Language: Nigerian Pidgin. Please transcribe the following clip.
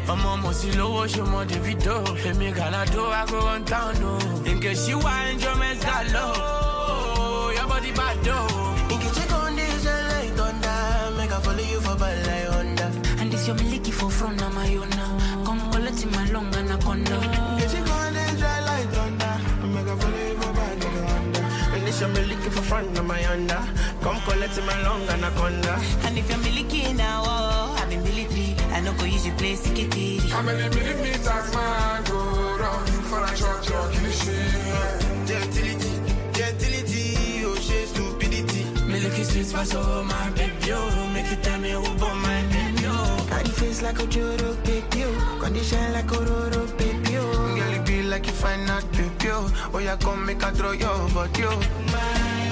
ọmọ mo sì lówó ṣe mọ davido èmi gàládó ago one town o nke ṣíwá ẹnjọ mẹsà lọ yọbọdí bá dọ. Nkechi con dey shine like thunder, make I follow you for bad like Honda. And this your miliki for front na my own now. Come collect my long anaconda. Nkechi con dey shine like thunder, make I follow you for bad like Honda. And this your me looking for front of my Honda. Come collect my long anaconda. And if you're miliki now, oh, I'm in military. I know go use your place to get it. How many millimeters man go round for a short your kilishi? Gentility, gentility, oh she stupidity. Milky sweet pass over my baby, oh. Make you tell me who born my baby, oh. Got the face like a Joro baby, oh. Condition like a Roro baby, oh. Girl, it be like you find out baby, oh. Oh, yeah, come make a throw your body, oh. My